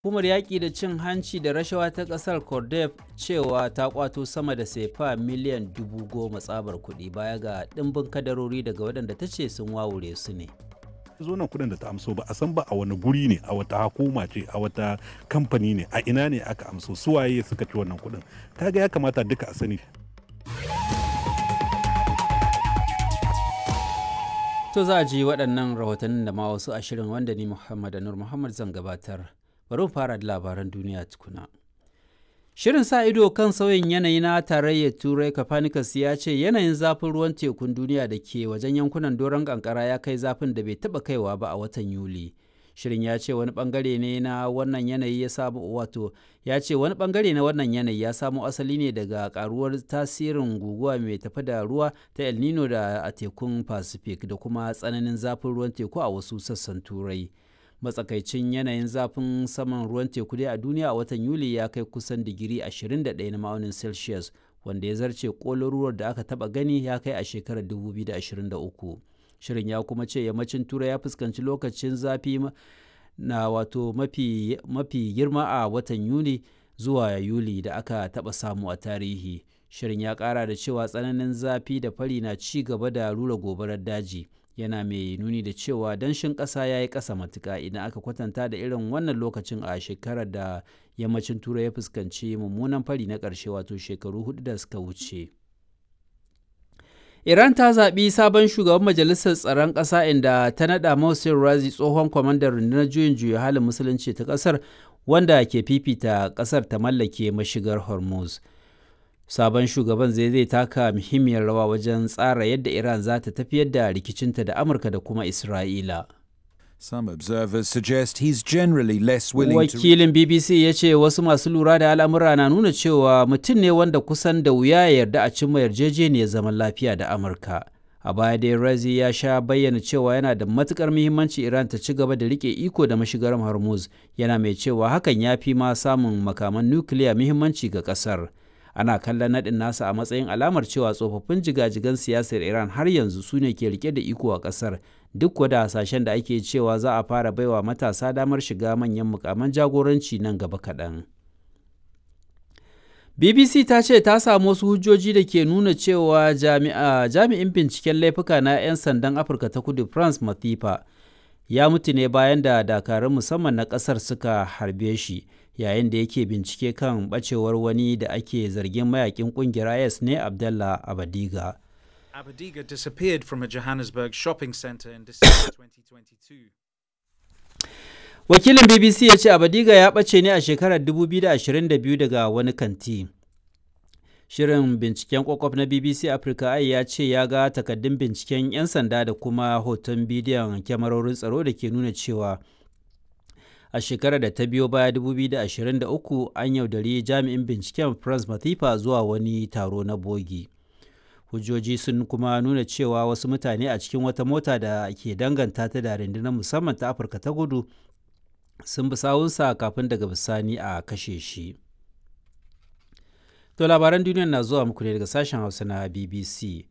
Hukumar yaƙi da cin hanci da rashawa ta ƙasar Cordef cewa ta kwato sama da sefa miliyan dubu goma tsabar kuɗi baya ga ɗimbin kadarori daga waɗanda ta ce sun wawure su ne. zo nan kuɗin da ta amso ba a san ba a wani guri ne a wata hukuma ce a wata kamfani ne a ina ne aka amso suwaye suka ci wannan kuɗin kaga ya kamata duka a sani To za a ji waɗannan rahotannin da ma wasu ashirin wanda ni Muhammad Anur Muhammad zan gabatar. Bari mu fara da labaran duniya tukuna. Shirin sa ido kan sauyin yanayi na tarayyar Turai Copernicus ya ce yanayin zafin ruwan tekun duniya da ke wajen yankunan doron kankara ya kai zafin da bai taɓa kaiwa ba a watan Yuli. Shirin ya ce wani bangare ne na wannan yanayi ya samu wato ya ce wani bangare na wannan yanayi ya samo asali ne daga karuwar tasirin guguwa mai tafi da ruwa ta El Nino da a tekun Pacific da kuma tsananin zafin ruwan teku a wasu sassan Turai. matsakaicin yanayin zafin saman ruwan teku dai a duniya a watan yuli ya kai kusan digiri 21 na ma'aunin celsius wanda ya zarce ruwar da aka taba gani ya kai a shekarar 2023 shirin ya kuma ce yammacin turai ya fuskanci lokacin zafi na wato mafi, mafi girma a watan yuli zuwa yuli da aka taba samu a tarihi shirin ya kara da cewa tsananin zafi da fari na ci gaba da rura gobarar daji yana mai nuni da cewa danshin ƙasa ya yi ƙasa matuƙa idan aka kwatanta da irin wannan lokacin a shekarar da yammacin turai ya fuskanci mummunan fari na ƙarshe wato shekaru hudu da suka wuce iran ta zaɓi sabon shugaban majalisar tsaron ƙasa inda ta naɗa Mohsen Razi tsohon kwamandan rundunar juyin juya halin musulunci ta ƙasar wanda ke fifita ƙasar ta mallake mashigar hormuz sabon shugaban zai zai taka muhimmiyar rawa wajen tsara yadda Iran za ta tafiyar da rikicinta da Amurka da kuma Isra'ila. Some observers suggest he's generally less willing Wakilin BBC ya ce wasu masu lura da al'amura na nuna cewa mutum ne wanda kusan da wuya ya yarda a cimma yarjejeniyar zaman lafiya da Amurka. A baya dai Razi ya sha bayyana cewa yana da matukar muhimmanci Iran ta ci gaba da rike iko da mashigar Hormuz, yana mai cewa hakan ya fi ma samun makaman nukiliya muhimmanci ga kasar. ana kallon naɗin nasa a matsayin alamar cewa tsofaffin jigajigan siyasar iran har yanzu su ne ke rike da iko a ƙasar duk da hasashen da ake cewa za a fara baiwa matasa damar shiga manyan mukaman jagoranci nan gaba kaɗan bbc ta ce ta samu wasu hujjoji da ke nuna cewa jami'in binciken laifuka na 'yan sandan afirka ta kudu france mathifa ya mutu ne bayan da dakarun musamman na ƙasar suka harbe shi yayin da yake bincike kan bacewar wani da ake zargin mayakin kungiyar IS ne Abdallah Abadiga. Abadiga disappeared from a Johannesburg shopping center in December 2022. Wakilin BBC ya ce Abadiga ya ɓace ne a shekarar 2022 daga wani kanti. Shirin binciken kwakwaf na BBC Africa ai ya ce ya ga takaddun binciken 'yan sanda da kuma hoton bidiyon kyamarorin tsaro da ke nuna cewa a shekarar da ta biyo baya 2023 an yaudari jami'in binciken france matifa zuwa wani taro na bogi hujjoji sun kuma nuna cewa wasu mutane a cikin wata mota da ke danganta ta da rundunar musamman ta afirka ta gudu sun bi sawunsa kafin daga bisani a kashe shi to labaran duniya na zuwa muku ne daga sashen hausa na bbc